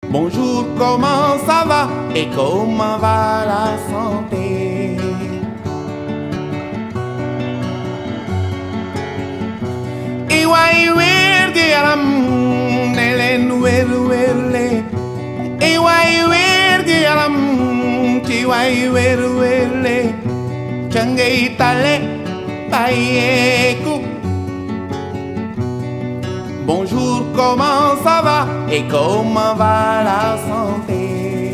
Bonjour, comment ça va et comment va la santé Iwai wirgi yaram nelen wer werle Iwai wirgi yaram ci wai wer werle Changay tale bayeku Bonjour, comment ça va et comment va la santé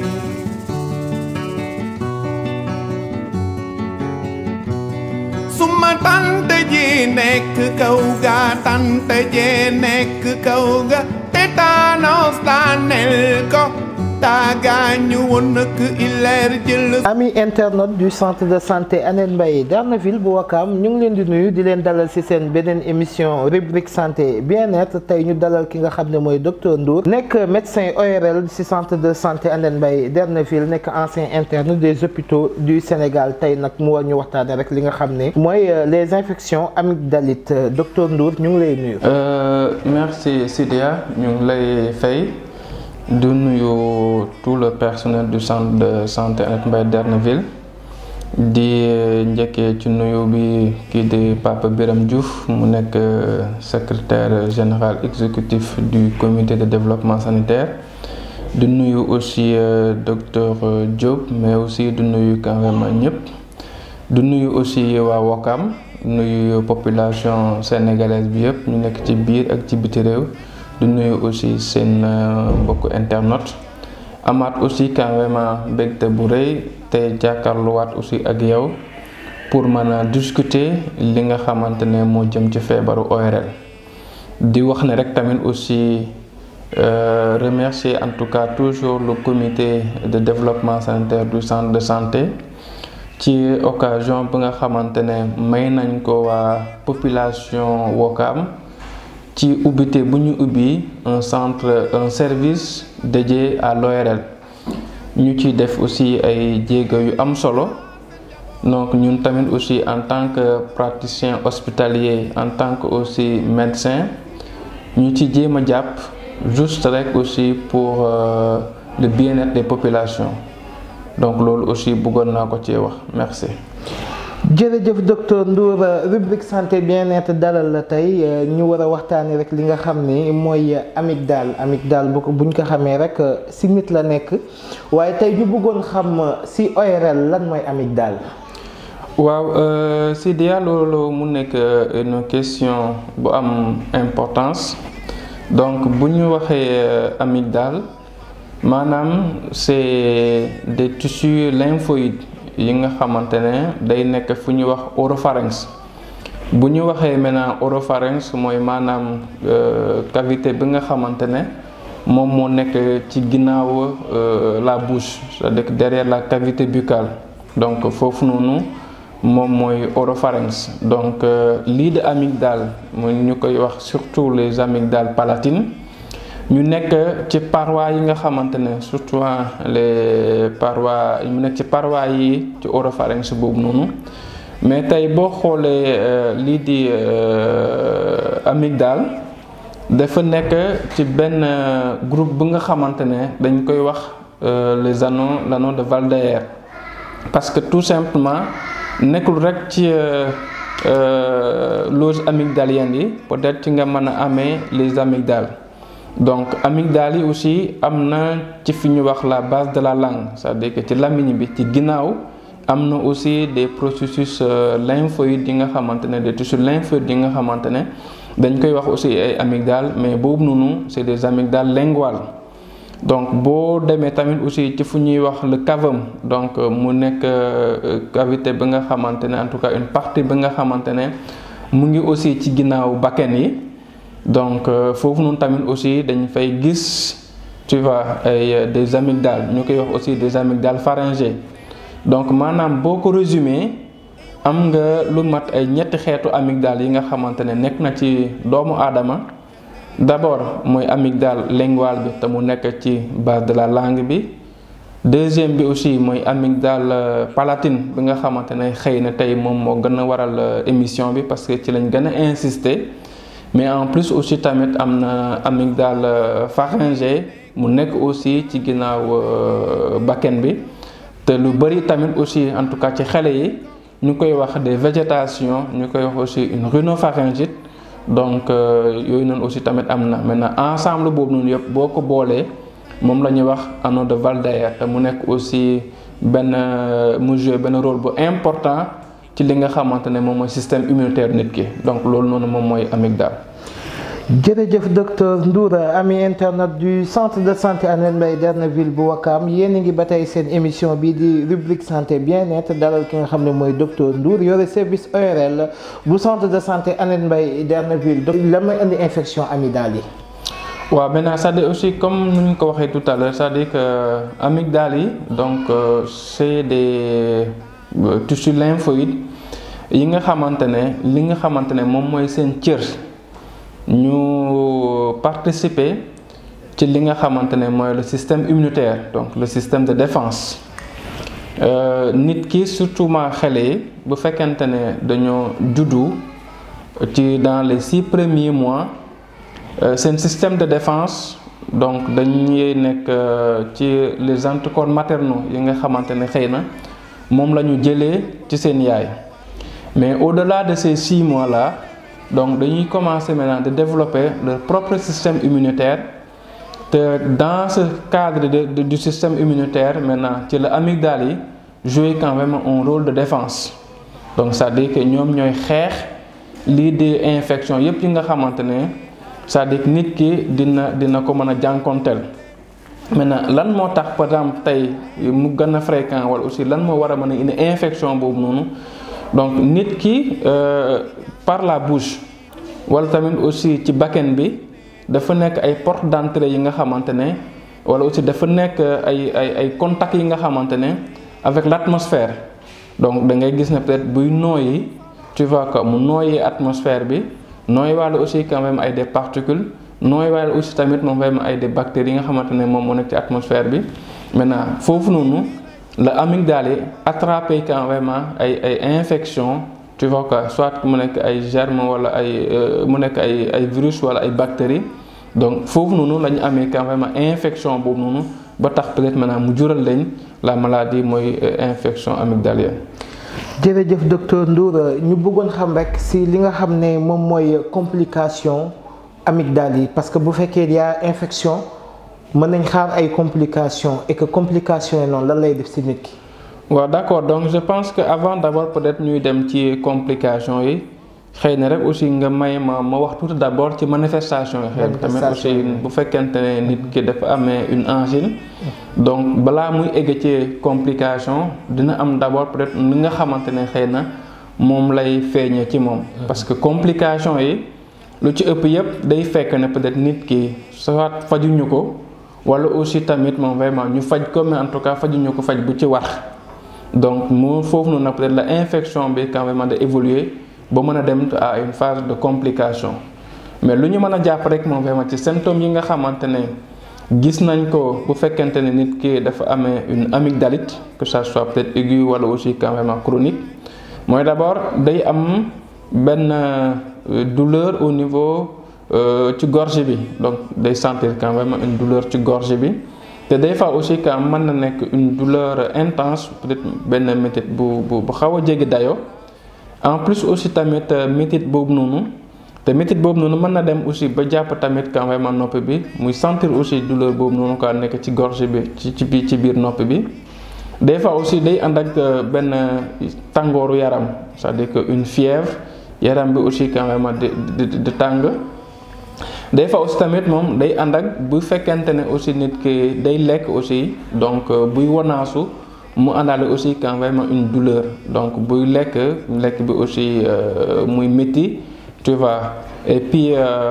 Suma tante ji nekk kaw ga tante ji nekk kaw ga tétanos daanel ko taagaañu woon nak ileer jël ami internaute du centre de santé Hann Mbaye Derneville bu Wakam ñu ngi leen di nuyu di leen dalal ci seen beneen émission rubrique santé bien-être tey ñu dalal ki nga xam ne mooy docteur Ndour nekk médecin ORL ci centre de santé Hann Mbaye Derneville nekk ancien interne des hôpitaux du Sénégal tey nag mu war ñu waxtaane rek li nga xam ne mooy les infections amygdalites docteur Ndour ñu ngi lay nuyu. merci Sidia ñu ngi lay fay. di nuyu tout le personnel du centre de santé Hann Mbaye Derneville di njëkkee ci nuyu bi kii di Papa Biram Diouf mu nekk secrétaire général exécutif du comité de développement sanitaire di nuyu aussi docteur Diop mais aussi di nuyu quand même ñëpp di nuyu aussi waa Wakam nuyu population sénégalaise bi yëpp ñu nekk ci biir ak ci biti réew di nuyu aussi seen mbokku internet amaat aussi quand même mbégte bu rëy te jàkkaarluwaat aussi ak yow pour mën a discuter li nga xamante ne moo jëm ci feebaru ORL di wax ne rek tamit aussi remercier en tout cas toujours le comité de développement sanitaire du centre de santé ci occasion bi nga xamante ne may nañ ko waa population Wakam ci ubbite bu ñu ubbi un centre un service dédié à l'ORL ñu ci def aussi ay jéego yu am solo donc ñun tamit aussi en tant que praticien hospitalier en tant que aussi médecin ñu ci jéem a jàpp juste rek aussi pour euh, le bien-être des populations donc loolu aussi bëggoon naa ko ci wax merci jërëjëf docteur Ndour rubrique santé bien-être dalal la tey ñu war a waxtaanee rek li nga xam ni mooy amygdale amygdale bu ko buñ ko xamee rek si nit la nekk waaye tey ñu bëggoon xam si ORL lan mooy amygdale. waaw Sidia loolu mu nekk une question bu am importance donc bu ñu waxee amygdale maanaam c'est des tissus lymphoïdes. yi nga xamante ne day nekk fu ñuy wax oropharynx bu ñu waxee maintenant oropharynx mooy maanaam cavité bi nga xamante ne moom moo nekk ci ginnaaw la bouche c'est-à-dire derrière la cavité buccale donc foofu noonu moom mooy oropharynx donc lii de amygdale mu ñu koy wax surtout les amygdales palatines ñu nekk ci parois yi nga xamante ne surtout les parois mu nekk ci parois yi ci oropharynx boobu noonu mais tey boo xoolee lii di amygdale dafa nekk ci benn groupe bu nga xamante ne dañ koy wax les anneaux l'anneau de Waldeyer parce que tout simplement nekkul rek ci loge amygdalienne yi peut-être ci nga mën a amee les amygdales donc amygdale yi aussi am na ci fi ñu wax la base de la langue c'est-à-dire que ci lamiñ bi ci ginnaaw am na aussi des processus lymphoïdes yi nga xamante ne des tissus lymphoïdes yi nga xamante ne dañ koy wax aussi ay amygdale mais boobu noonu c'est des amygdales linguales donc boo demee tamit aussi ci fu ñuy wax le cavum donc mu nekk cavité bi nga xamante ne en tout cas une partie bi nga xamante ne mu ngi aussi ci ginnaaw bakken yi donc foofu noonu tamit aussi dañ fay gis tu vois ay des amygdales ñu koy wax aussi des amygdales pharyngées donc maanaam boo ko résumé am nga lu mat ay ñetti xeetu amygdale yi nga xamante ne nekk na ci doomu aadama d'abord mooy amygdale linguale bi te mu nekk ci base de la langue bi deuxième bi aussi mooy amygdale palatine bi nga xamante ne xëy na tey moom moo gën a waral émission bi parce que ci lañ gën a insister mais en plus aussi tamit am na amygdale pharyngée mu nekk aussi ci ginnaaw bakken bi te lu bëri tamit aussi en tout cas ci xale yi ñu koy wax des végétations ñu koy wax aussi une rhinopharyngite donc yooyu noonu aussi tamit am na maintenant ensemble boobu noonu yëpp boo ko boolee moom la ñuy wax anneau de Valdayer te mu nekk aussi benn mu joué benn rôle bu important ci li nga xamante ne moom mooy système immunitaire nit ki donc loolu noonu moom mooy amygdale. jërëjëf docteur Ndour ami internet du centre de santé Hann Mbaye Derneville bu Wakam yéen a ngi ba tey seen émission bii di rubrique santé bien-être dalal ki nga xam ne mooy docteur Ndour yore service ORL bu centre de santé Hann Mbaye Derneville la may indi infection amygdale yi. waaw maintenant c'est-à-dire aussi comme nu ñu ko waxee tout à l'heure c'est-à-dire que amygdale yi donc c'est des tissus lymphoïdes yi nga xamante ne li nga xamante ne moom mooy seen cër. ñu participer ci li nga xamante ne mooy le système immunitaire donc le système de défense nit ki surtout ma xale yi bu fekkente ne dañoo juddu ci dans les six premiers mois seen système de défense donc dañuy nekk ci les anticorps maternaux yi nga xamante ne xëy na moom la ñu jëlee ci seen yaay mais au-delà de ces six mois là. donc dañuy commencer maintenant de développer leur propre système immunitaire te dans ce cadre de, de du système immunitaire maintenant ci la amygdale yi jouer quand même un rôle de défense donc c'est-à-dire que ñoom ñooy xeex lii di infection yépp yi nga xamante ne c'est-à-dire que nit ki dina dina ko mën a jànkonteel maintenant lan moo tax par exemple tey mu gën a fréquent wala aussi lan moo war a mën a indi infection boobu noonu donc nit ki par la bouche wala tamit aussi ci bakken bi dafa nekk ay porte d'entrée yi nga xamante ne wala aussi dafa nekk ay ay ay contacts yi nga xamante ne avec l'atmosphère donc da ngay gis ne peut-être buy nooyi tu vois que mu nooyi atmosphère bi nooyi wàlla aussi quand même ay des particules nooyi wàlla aussi tamit moom vraiment ay des bactéries yi nga xamante ne moom moo nekk ci atmosphère bi maintenant foofu noonu la amygdale yi attrapé quand vraiment ay ay infection tu vois que soit mu nekk ay germes wala ay mu nekk ay ay virus wala ay bactéries donc foofu noonu la ñu amee quand même infection boobu noonu ba tax peut-être maintenant mu jural leen la maladie mooy infection amygdalienne. jërëjëf docteur Ndour ñu bëggoon xam rek si li nga xam ne moom mooy complication amygdale yi parce que bu fekkee yaa infection mën nañ xaar ay complications et que complications yi noonu lan lay def si nit ki. waaw d'accord donc je pense que avant d'abord peut-être ñuy dem ci complications yi xëy na rek aussi nga may ma ma wax tuuti d'abord ci manifestation yi xëy na tamit aussi bu fekkente ne nit ki dafa amee une angine donc balaa muy egg ci complication dina am d'abord peut-être ni nga xamante ne xëy na moom lay feeñee ci moom parce que complication yi lu ci ëpp yépp day fekk ne peut-être nit ki soit fajuñu ko wala aussi tamit moom vraiment ñu faj ko mais en tout cas fajuñu ko faj bu ci war donc mu foofu noonu nag peut-être la infection bi quand même de évoluer ba mën a dem à une phase de complication mais lu ñu mën a jàpp rek moom vraiment ci symptômes yi nga xamante ne gis nañ ko bu fekkente ne nit ki dafa amee une amygdalite que ça soit peut-être aiguë wala aussi quand même chronique mooy d'abord day am benn douleur au niveau ci gorge bi donc day sentir quand même une douleur ci gorge bi te des fois aussi quand mën na nekk une douleur intense peut-être benn métit bu bu bu xaw a jéggi dayoo en plus aussi tamit métit boobu noonu te métit boobu noonu mën na dem aussi ba jàpp tamit quand même nopp bi muy sentir aussi douleur boobu noonu quoi nekk ci gorge bi ci ci biir ci biir nopp bi des fois aussi day ànd ak benn tàngooru yaram c'est-à-dire que une fièvre yaram bi aussi quand même di di di tàng des fois aussi tamit moom day ànd ak bu fekkente ne aussi nit ki day lekk aussi donc buy wanaasu mu àndaale aussi quand même une douleur donc buy lekk lekk bi aussi muy métti tu vois et puis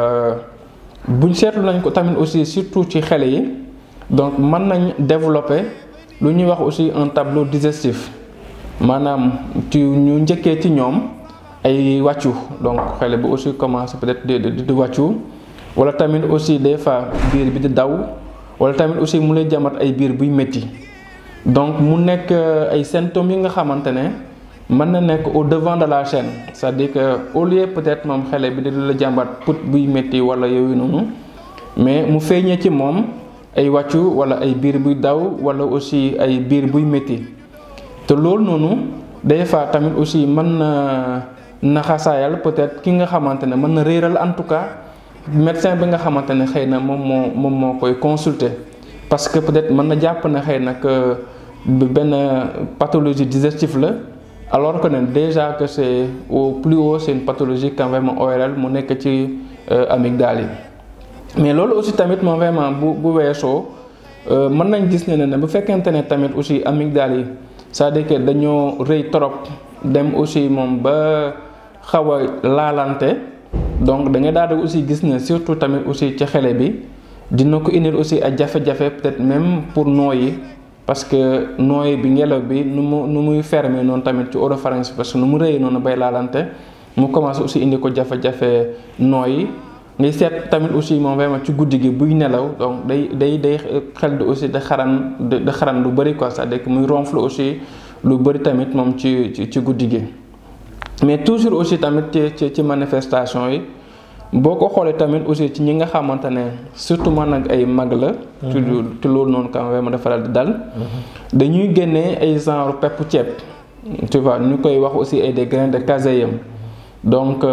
buñ seetlu nañ ko tamit aussi surtout ci xale yi donc mën nañ développer lu ñuy wax aussi un tableau digestif maanaam ci ñu njëkkee ci ñoom ay wàccu donc xale bi aussi commencé peut-être di di di wàccu wala tamit aussi des fois biir bi di daw wala tamit aussi mu lay jamat ay biir buy métti donc mu nekk ay symptômes yi nga xamante ne mën na nekk au devant de la chaîne c'est-à-dire que au lieu peut-être moom xale bi di la jàmbat put buy métti wala yooyu noonu mais mu feeñee ci moom ay wàccu wala ay biir buy daw wala aussi ay biir buy métti te loolu noonu des fois tamit aussi mën na naxasaayal peut-être ki nga xamante ne mën na réeral en tout cas médecin bi nga xamante ne xëy na moom moo moom moo koy consulter parce que peut-être mën na jàpp na xëy na que benn pathologie digestive la alors que ne déjà que c'est au plus haut c'est une pathologie quand vraiment ORL mu nekk ci amygdale yi mais loolu aussi tamit moom vraiment bu bu weesoo mën nañ gis ne ne bu fekkente ne tamit aussi amygdale yi c'est-à-dire que dañoo rëy trop dem aussi moom ba xaw a laalante donc da ngay daal di aussi gis ne surtout tamit aussi ci xele bi dina ko indil aussi ay jafe-jafe peut-être même pour nooyi parce que nooyi bi ngelaw bi nu mu nu muy fermer noonu tamit ci oropharynx parce que nu mu rëyee noonu bay laalante mu commencé aussi indi ko jafe-jafe nooyi ngay seet tamit aussi moom vraiment ci guddi gi buy nelaw donc day day day xel di aussi da xaran da xaran lu bëri quoi c'est-à-dire que muy ronfle aussi lu bëri tamit moom ci ci ci guddi gi mais toujours aussi tamit ci ci manifestation yi boo ko xoolee tamit aussi ci ñi nga xamante ne surtout man nag ay mag la. ci ci loolu noonu quand même dafa dal di dal. dañuy génnee ay genre peppu ceeb. tu vois ñu koy wax aussi ay des grains de caséum donc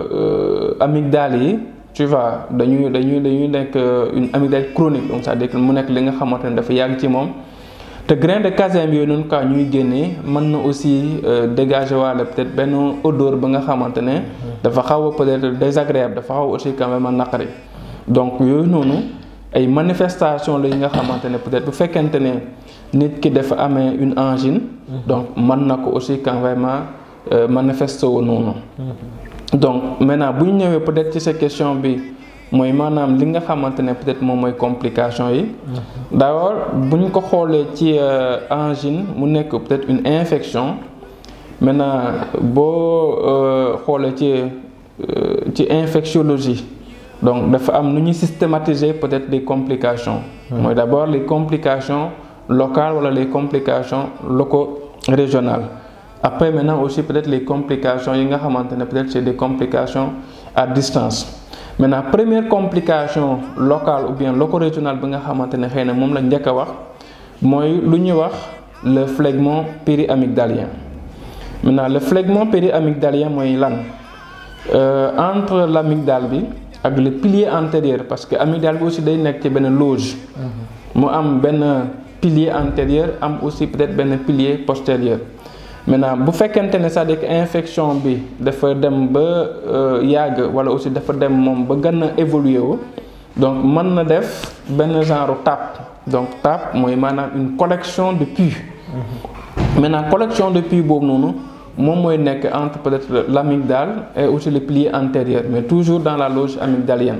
amygdale yi tu vois dañuy dañuy dañuy nekk une amygdale chronique donc c'est-à-dire que mu nekk li nga xamante ne dafa yàgg ci moom. te grain de caséum yooyu noonu quoi ñuy génnee mën na aussi dégager waale peut-être benn odeur ba nga xamante ne. dafa xaw a peut-être désagréable dafa xaw aussi quand même naqari. donc yooyu noonu ay manifestation la yi nga xamante ne peut-être bu fekkente ne nit ki dafa amee une angine. donc mën na ko aussi quand vraiment manifester wu noonu. donc maintenant bu ñu ñëwee peut-être ci sa question bi. mooy maanaam li nga xamante ne peut-être moom mooy complication yi d'abord bu ñu ko xoolee ci angine mu nekk peut-être une infection maintenant boo xoolee ci ci infectiologie donc dafa am nu ñuy systématiser peut-être des complications mooy d'abord les complications locales wala les complications loco-régionales après maintenant aussi peut-être les complications yi nga xamante ne peut-être c'est des complications à distance maintenant première complication locale ou bien loco-régionale bi nga xamante ne xëy na moom la njëkk a wax mooy lu ñuy wax le phlegmon péri-amygdalien maintenant le phlegmon péri-amygdalien mooy lan entre l'amygdale bi ak le pilier antérieur parce que amygdale bi aussi day nekk ci benn loge mu am benn pilier antérieur am aussi peut-être benn pilier postérieur maintenant bu fekkente ne c'est-à-dire que infection bi dafa dem ba yàgg wala aussi dafa dem moom ba gën a évoluer wu donc mën na def benn genre tape donc tape mooy maanaam une collection de pus maintenant collection de pus boobu noonu moom mooy nekk entre peut-être l'amygdale et aussi le pilier antérieur mais toujours dans la loge amygdalienne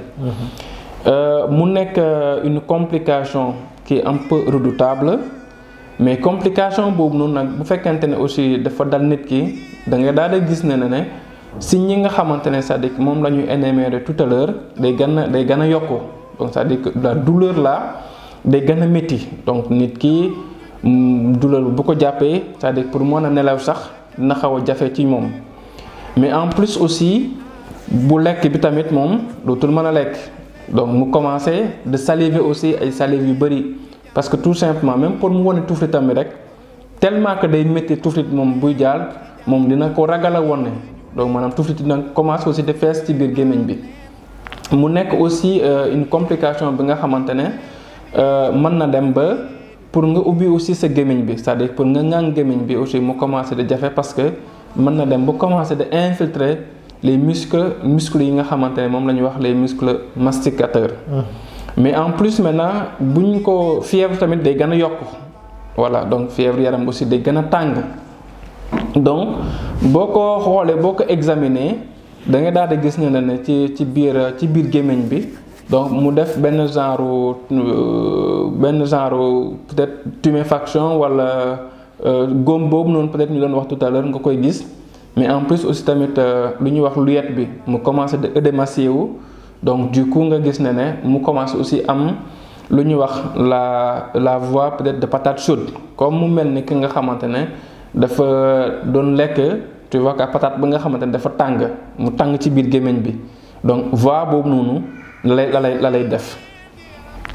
mu nekk une complication qui est un peu redoutable mais complication boobu noonu nag bu fekkente ne aussi dafa dal nit ki da ngay daal di gis ne ne ne si ñi nga xamante ne c'est-à-dire que moom la ñuy énumérer tout à l'heure day gën a day gën a yokku donc c'est-à-dire que la douleur là day gën a métti donc nit ki douleur bu ko jàppee c'est-à-dire pour mën a nelaw sax dina xaw a jafe ci moom mais en plus aussi bu lekk bi tamit moom dootul mën a lekk donc mu commencer de saliver aussi ay salive yu bari parce que tout simplement même pour mu wane tuflitam bi rek tellement que day métti tuflit moom buy jaal moom dina ko ragal a wone donc maanaam tuflit dina commencer aussi de fees ci biir gémmiñ bi mu nekk aussi une complication bi nga xamante ne mën na dem ba pour nga ubbi aussi sa gémmiñ bi c'est-à-dire pour nga ŋàng gémmiñ bi aussi mu commencer de jafe parce que mën na dem ba commencer de infiltrer les muscles muscles yi nga xamante ne moom la ñuy wax les muscles masticateurs mais en plus maintenant bu ñu ko fièvre tamit day gën a yokk voilà donc fièvre yaram aussi day gën a tàng donc boo ko xoolee boo ko examiner da nga daal di gis ne ne ci ci biir ci biir gémmiñ bi donc mu def benn genre benn genre peut-être tuméfaction wala góom boobu noonu peut-être ñu doon wax tout à l'heure nga koy gis mais en plus aussi tamit lu ñuy wax luyette bi mu commencé de édémacier wu donc du coup nga gis ne ne mu commencé aussi am lu ñuy wax la la voix peut-être de patate chaude comme mu mel ni ki nga xamante ne dafa doon lekk tu vois que patate ba nga xamante ne dafa tàng mu tàng ci biir gémmiñ bi donc voix boobu noonu la lay la lay la lay def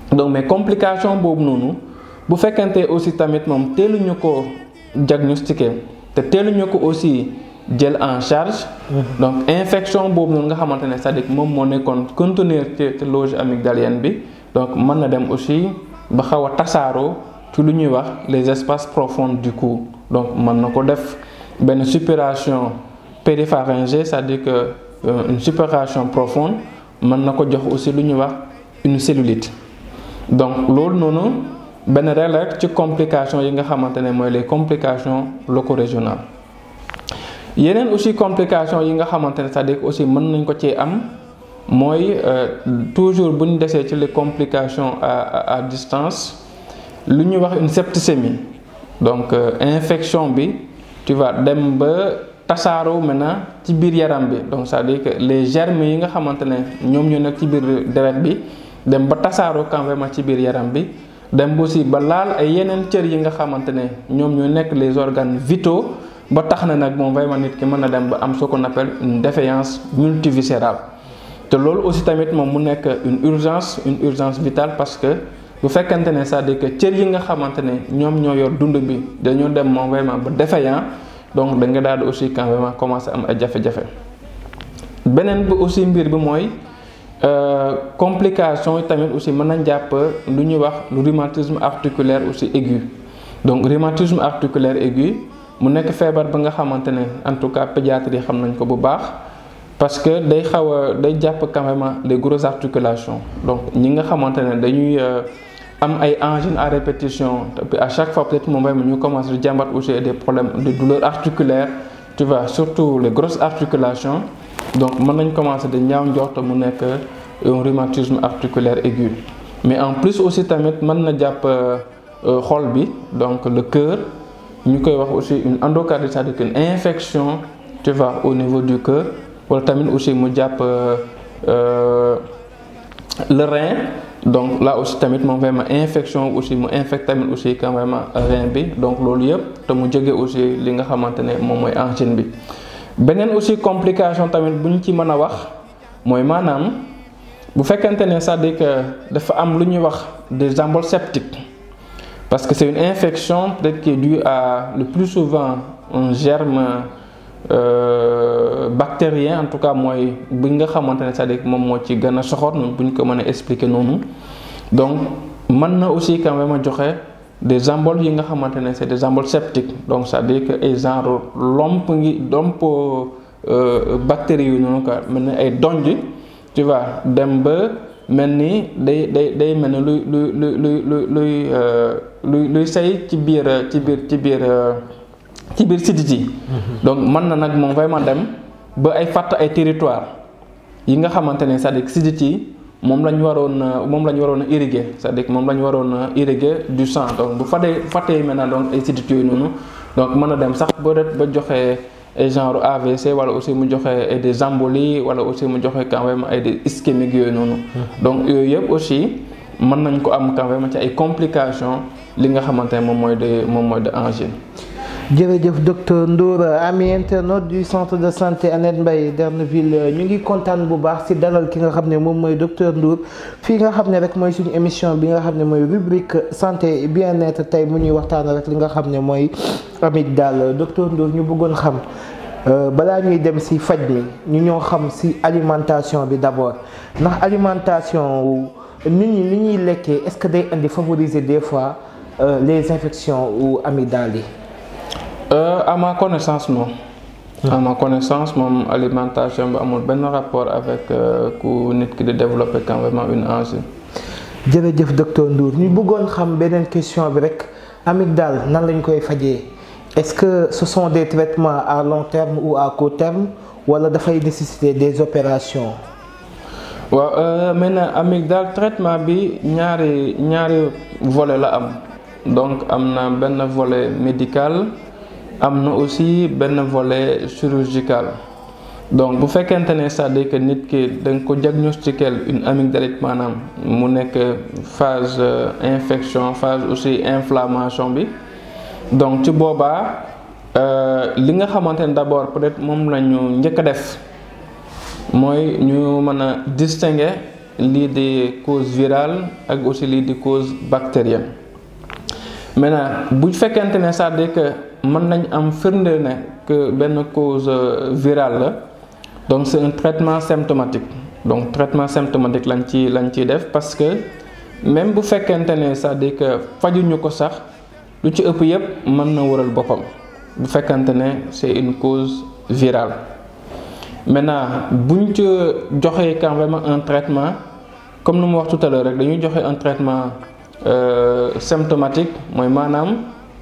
donc mais complication boobu noonu bu fekkente aussi tamit moom teeluñu ko diagnostiqué te teeluñu ko aussi jël en charge. donc infection boobu noonu nga xamante ne c'est-à-dire moom moo nekkoon contenir ci ci loge amygdalienne bi donc mën na dem aussi ba xaw a tasaaroo ci lu ñuy wax les espaces profonds du cou donc mën na ko def benn suppuration péripharyngée c'est-à-dire que euh, une suppuration profonde mën na ko jox aussi lu ñuy wax une cellulite donc loolu noonu benn rek ci complications yi nga xamante ne mooy les complications loco-régionales yeneen aussi complications yi nga xamante ne c'est-à-dire aussi mën nañ ko ci am mooy toujours bu ñu desee ci les complications à à distance lu ñuy wax une septicémie donc infection bi tu vois dem ba tasaaroo maintenant ci biir yaram bi donc c'est-à-dire que les germes yi nga xamante ne ñoom ñoo nekk ci biir deret bi dem ba tasaaroo quand vraiment ci biir yaram bi dem aussi ba laal ay yeneen cër yi nga xamante ne ñoom ñoo nekk les organes vitaux ba tax na nag moom vraiment nit ki mën na dem ba am ce qu'on appelle une défaillance multiviscérale te loolu aussi tamit moom mu nekk une urgence une urgence vitale parce que bu fekkente ne c'est-à-dire que cër yi nga xamante ne ñoom ñoo yor dund bi dañoo dem moom vraiment ba défaillant donc da nga daal di aussi quand vraiment commencer am ay jafe-jafe beneen bi aussi mbir bi mooy complication yi tamit aussi mën nañ jàpp lu ñuy wax lu rhumatisme articulaire aussi aigu donc rhumatisme articulaire aigu mu nekk feebar ba nga xamante ne en tout cas pédiatre yi xam nañ ko bu baax parce que day xaw a day jàpp quand même les grosses articulations donc ñi nga xamante ne dañuy am ay angines à répétition puis à chaque fois peut-être moom vraiment ñu commencé di jàmbat aussi des problèmes de douleurs articulaires tu vois surtout les grosses articulations donc mën nañ commencé di ñaaw njort mu nekk un rhumatisme articulaire aigu mais en plus aussi tamit mën na jàpp xol bi donc le cœur ñu koy wax aussi une endocardite c'est-à-dire une infection tu vois au niveau du cœur wala tamit aussi mu jàpp le rein donc là aussi tamit moom vraiment infection aussi mu infecte tamit aussi quand même rein bi donc loolu yëpp te mu jóge aussi li nga xamante ne moom mooy angine bi beneen aussi complication tamit bu ñu ci mën a wax mooy maanaam bu fekkente ne c'est-à-dire que dafa am lu ñuy wax des emboles septiques parce que c'est une infection peut-être qui est due à le plus souvent un germe euh, bactérien en tout cas mooy bi nga xamante ne c'est-à-dire moom moo ci gën a soxor bu ñu ko mën a expliquer noonu donc mën na aussi quand même joxe des emboles yi nga xamante ne c'est des emboles septiques donc c'est-à-dire que ay genre lomp ngi lomp bactéries yu noonu quoi mel ni ay donj tu vois dem ba mel ni day day day mel ni luy luy luy luy luy luy luy say ci biir ci biir ci biir ci biir sidit yi donc mën na nag moom vraiment dem ba ay fàtt ay territoire yi nga xamante ne c'est-à-dire sidit yi moom la ñu waroon moom la ñu waroon a irriguer c'est-à-dire moom la ñu waroon a irriguer du sang donc bu fàttee fàttee maintenant donc ay sidit yooyu noonu donc mën na dem sax ba ba joxe ay genre AVC wala aussi mu joxe ay des embolies wala aussi mu joxe quand même ay des ischémiques yooyu noonu donc yooyu yëpp aussi mën nañ ko am quand même ci ay complications li nga xamante ne moom mooy de moom mooy de angine jërëjëf docteur Ndour ami internaute du centre de santé Annette Mbaye Derneville ñu ngi kontaan bu baax ci dalal ki nga xam ne moom mooy docteur Ndour fii nga xam ne rek mooy suñu émission bi nga xam ne mooy rubrique santé bien-être tey mu ñuy waxtaan rek li nga xam ne mooy amygdale docteur Ndour ñu bëggoon xam balaa ñuy dem ci faj mi ñu ñoo xam ci alimentation bi d'abord ndax alimentation nit ñi ni ñuy lekkee est-ce que day indi favoriser des fois les infections ou amygdales yi. Euh, à ma connaissance non. à ma connaissance moom alimentation bi amul benn rapport avec ku nit ki di développer quand vraiment une angine. jërëjëf docteur Ndour ñu bëggoon xam beneen question bi rek amygdale nan lañ koy fajee est-ce que ce sont des traitements à long terme ou à court terme wala dafay nécessiter des opérations. waaw euh, maintenant amygdale traitement bi ñaari ñaari volet la am donc am na benn volet médical. am na aussi benn volet chirurgical donc bu fekkente ne c'est-à-dire que nit ki da nga ko diagnostiquer une amygdalite maanaam mu nekk phase infection phase aussi inflammation bi donc ci boobaa li nga xamante ne d'abord peut-être moom la ñu njëkk a def mooy ñu mën a distinguer lii di cause virale ak aussi lii di cause bactérienne maintenant bu fekkente ne c'est-à-dire que mën nañ am firnde ne que benn cause virale la donc c'est un traitement symptomatique donc traitement symptomatique lañ ci lañ ciy def parce que même bu fekkente ne c'est-à-dire que fajuñu ko sax lu ci ëpp yépp mën na waral boppam bu fekkente ne c'est une cause virale maintenant buñ ci joxee quand même un traitement comme nu mu wax tout à l'heure rek dañuy joxe un traitement euh, symptomatique mooy maanaam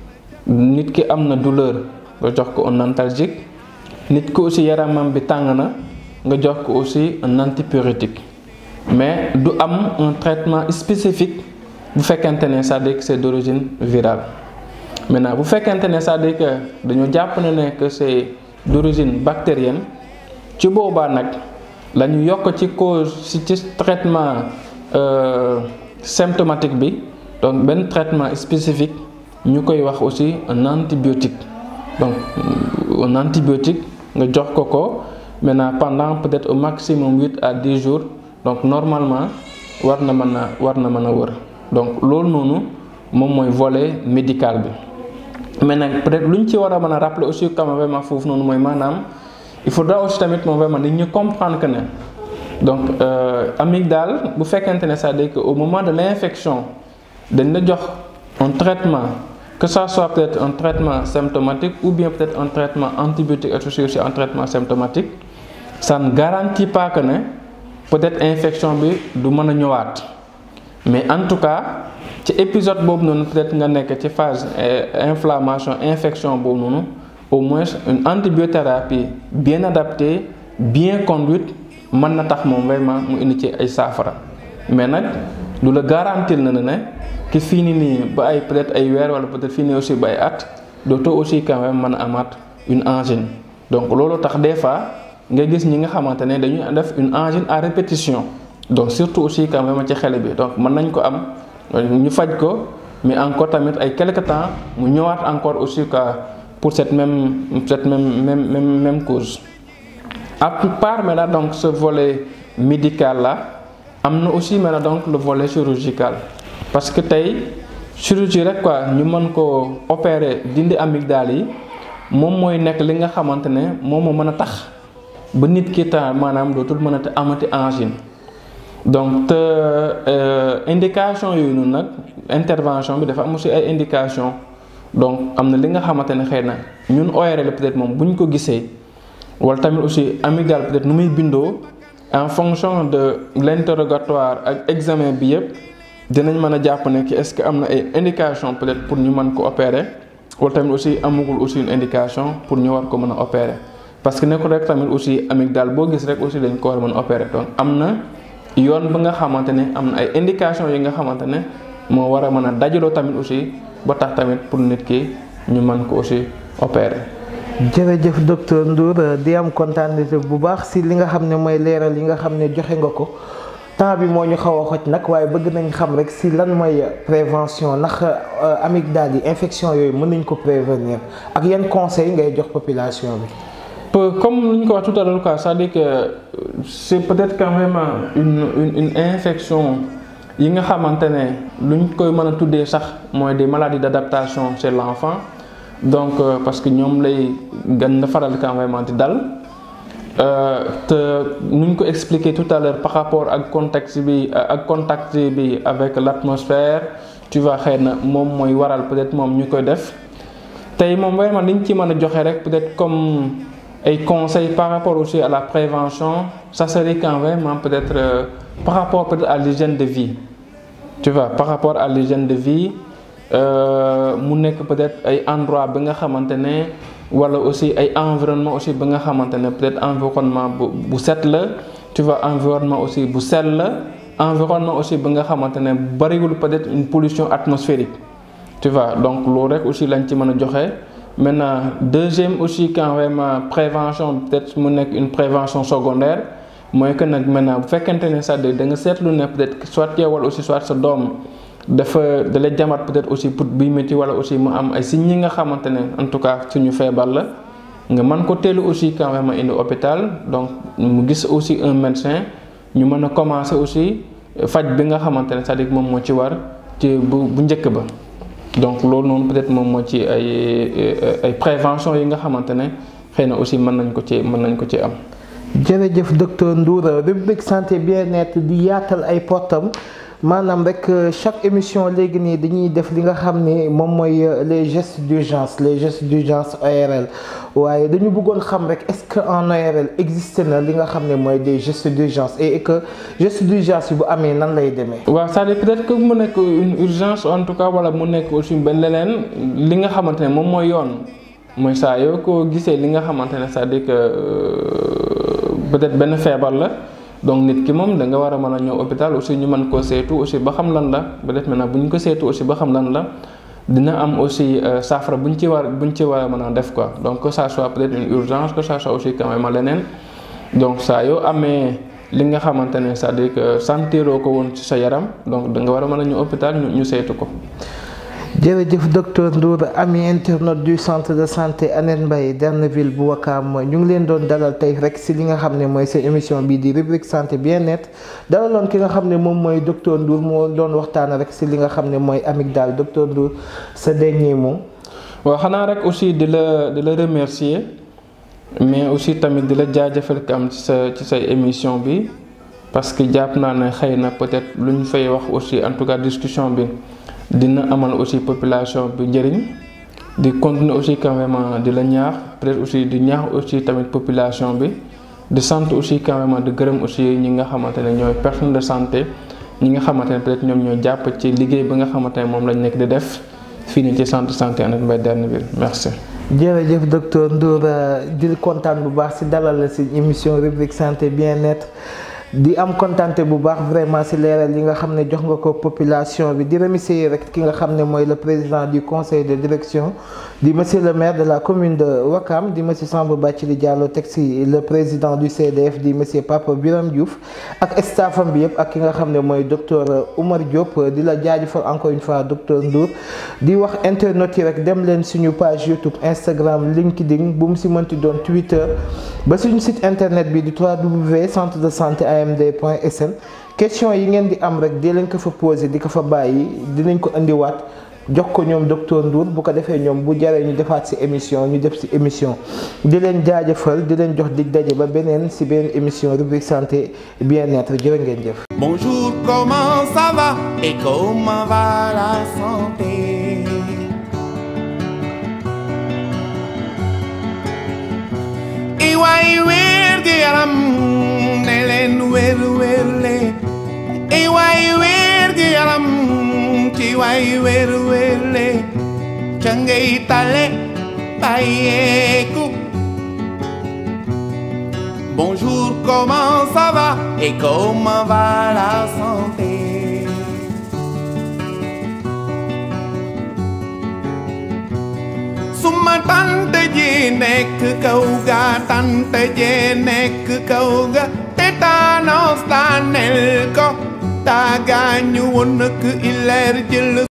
nit ki am na douleur nga jox ko un analgésique nit ki aussi yaramam bi tàng na nga jox ko aussi un antipyrétique mais du am un traitement spécifique bu fekkente ne c'est-à-dire que c'est d'origine virale maintenant bu fekkente ne c'est-à-dire que dañoo jàpp ne ne que c'est d'origine bactérienne ci boobaa nag la ñu yokk ci cause ci ci traitement euh, symptomatique bi donc benn traitement spécifique ñu koy wax aussi un antibiotique donc un antibiotique nga jox ko ko maintenant pendant peut-être au maximum huit à dix jours donc normalement war na mën a war na mën a wër donc loolu noonu moom mooy volet médical bi mais nag peut-être lu ñu ci war a mën a rappeler aussi quand même vraiment foofu noonu mooy maanaam il faudra aussi tamit moom vraiment nit ñi comprendre que ne donc euh, amygdale bu fekkente ne c'est-à-dire que au moment de l'infection dañ la jox un traitement que ça soit peut-être un traitement symptomatique ou bien peut-être un traitement antibiotique associé aussi un traitement symptomatique ça ne garantit pas que ne peut-être infection bi du mën a ñëwaat mais en tout cas ci épisode boobu noonu peut-être nga nekk ci phase inflammation infection boobu noonu au moins une antibiothérapie bien adaptée bien conduite mën na tax moom vraiment mu indi ci ay saafara mais nag lu la garantir na ne ki fii ni nii ba ay peut-être ay weer wala peut-être fii nii aussi ba ay at dootoo aussi quand même mën a amaat une angine donc loolu tax des fois nga gis ñi nga xamante ne dañuy def une angine à répétition donc surtout aussi quand même ci xele bi donc mën nañ ko am ñu faj ko mais encore tamit ay quelque temps mu ñëwaat encore aussi quoi pour cette même cette même même même même cause à part maintenant donc ce volet médical là am na aussi maintenant donc le volet chirurgical parce que tey chirurgie rek quoi ñu mën ko opérer dindi amygdale yi moom mooy nekk li nga xamante ne moom moo mën a tax ba nit ki ta maanaam dootul mën a te amati angine donc te indication yooyu noonu nag intervention bi dafa am aussi ay indication donc am na li nga xamante ne xëy na ñun ORL peut-être moom bu ñu ko gisee wala tamit aussi amygdale peut-être nu muy bindoo en fonction de l'interrogatoire ak examen bi yëpp dinañ mën a jàpp ne ki est-ce que am na ay indication peut-être pour ñu mën ko opérer wala tamit aussi amagul aussi une indication pour ñu war ko mën a opérer parce que nekkul rek tamit aussi amygdale boo gis rek aussi dañ ko war a mën a opérer donc am na yoon ba nga xamante ne am na ay indication yi nga xamante ne moo war a mën a dajaloo tamit aussi ba tax tamit pour nit ki ñu mën ko aussi opérer. jërëjëf docteur Ndour di am kontaan bu baax si li nga xam ne mooy leeral yi nga xam ne joxe nga ko temps bi moo ñu xaw a xoj nag waaye bëgg nañ xam rek si lan mooy prévention ndax amygdale yi infection yooyu mën nañ ko prévenir ak yan conseil ngay jox population bi. comme lu ñu ko wax tout à l'heure quoi c'est-à-dire que c'est peut-être quand même une une une infection yi nga xamante ne lu ñu koy mën a tuddee sax mooy des maladies d'adaptation chez l'enfant donc euh, parce que ñoom lay gën a faral quand même di dal te nu ñu ko expliquer tout à l'heure par rapport ak contexte bi ak contact bi avec l'atmosphère tu vois xëy na moom mooy waral peut-être moom ñu koy def tey moom vraiment liñ ci mën a joxe rek peut-être comme ay conseils par rapport aussi à la prévention ça serait quand même peut-être euh, par rapport peut-être à l'hygiène de vie tu vois par rapport à l'hygiène de vie mu nekk peut-être ay endroit bi nga xamante ne wala aussi ay environnement aussi bi nga xamante ne peut-être environnement bu bu set la tu vois environnement aussi bu sell la environnement aussi bi nga xamante ne bariwul peut-être une pollution atmosphérique tu vois donc loolu rek aussi lañ ci mën a joxe maintenant deuxième aussi quand vraiment prévention peut-être mu nekk une prévention secondaire mooy que nag maintenant bu fekkente ne sax da nga seetlu ne peut-être soit yow wala aussi soit sa doom dafa dalay jamat peut-être aussi pour buy métti wala aussi mu am ay signes yi nga xamante ne en tout cas suñu feebar la nga mën ko teelu aussi quand même indi hôpital donc mu gis aussi un médecin ñu mën a commencer aussi faj bi nga xamante ne c'est-à-dire moom moo ci war ci bu bu njëkk ba donc loolu noonu peut-être moom moo ci ay ay prévention yi nga xamante ne xëy na aussi mën nañ ko ci mën nañ ko ci am. jërëjëf docteur Ndour rubrique santé bien-être di yaatal ay portam maanaam rek chaque émission léegi nii dañuy def li nga xam ne moom mooy les gestes d'urgence les gestes d'urgence ORL waaye dañu bëggoon xam rek est-ce que en ORL existe na li nga xam ne mooy des gestes d'urgence et que gestes d'urgence yi bu amee nan lay demee. waaw c'est-à-dire peut-être que mu nekk une urgence en tout cas wala mu nekk aussi benn leneen li nga xamante ne moom mooy yoon mooy saa yoo ko gisee li nga xamante ne c'est-à-dire que peut-être benn feebar la. donc nit ki moom da nga war a mën a ñëw hôpital aussi ñu mën koo seetu aussi ba xam lan la peut-être maintenant bu ñu ko seetu aussi ba xam lan la dina am aussi saafara bu ñu ci war bu ñu ci war a mën a def quoi donc que ça soit peut-être une urgence que ça soit aussi quand même leneen donc saa yoo amee li nga xamante ne c'est-à-dire que sentiroo ko woon ci sa yaram donc da nga war a mën a ñëw hôpital ñu ñu seetu ko. jërëjëf docteur Ndour ami internaute du centre de santé Hann Mbaye Derneville bu Wakaam ñu ngi leen doon dalal tey rek si li nga xam ne mooy seen émission bii di rubrique santé bien-être dalaloon ki nga xam ne moom mooy docteur Ndour moo doon waxtaan rek si li nga xam ne mooy amygdale docteur Ndour sa dernier mot. waaw xanaa rek aussi di la di la remercier mais aussi tamit di la jaajëfal ka am ci sa ci say émission bi parce que jàpp naa ne xëy na peut-être lu ñu fay wax aussi en tout cas discussion bi. dina amal aussi population bi njëriñ di continuer aussi quand même di la ñaax peut-être aussi di ñaax aussi tamit population bi di sant aussi quand même di gërëm aussi ñi nga xamante ne ñooy personne de santé ñi nga xamante ne peut-être ñoom ñoo jàpp ci liggéey bi nga xamante ne moom lañ nekk di def fii nii ci centre santé Hann Mbaye Derneville merci. jërëjëf docteur Ndour di kontaan bu baax si dalal la si émission rubrique santé bien-être. di am kontante bu baax vraiment ci leeral yi nga xam ne jox nga ko population bi di remercier rek ki nga xam ne mooy le président du conseil de direction di monsieur le maire de la commune de Wakam di monsieur Samba Bathily Diallo teg ci le président du CDF di monsieur Papa Biram Diouf ak staffam bi yëpp ak ki nga xam ne mooy docteur Oumar Diop di la jaajëfal encore une fois docteur Ndour di wax internautes yi rek dem leen suñu page YouTube Instagram LinkedIn bu mu ci mënti doon Twitter ba suñu site internet bi di www centre de santé amd.sn question yi ngeen di am rek di leen ko fa posé di ko fa bàyyi dinañ ko indiwaat jox ko ñoom docteur Ndour bu ko defee ñoom bu jaree ñu defaat ci émission ñu def ci émission di leen jaajëfal di leen jox dig daje ba beneen ci beneen émission rubrique santé bien-être jërë ngeen jëf. Bonjour, comment ça va et comment va la santé i waay wér gi yaram ne leen wér wér le i waay wér gi yaram ci waay wér wér le ca ngay tale bàyyeeku Bonjour, comment ça va et comment va la santé Suma tante ji nekk kaw ga tante ji nekk kaw ga tétanos daanel ko taa gaañu woon nak ileer jël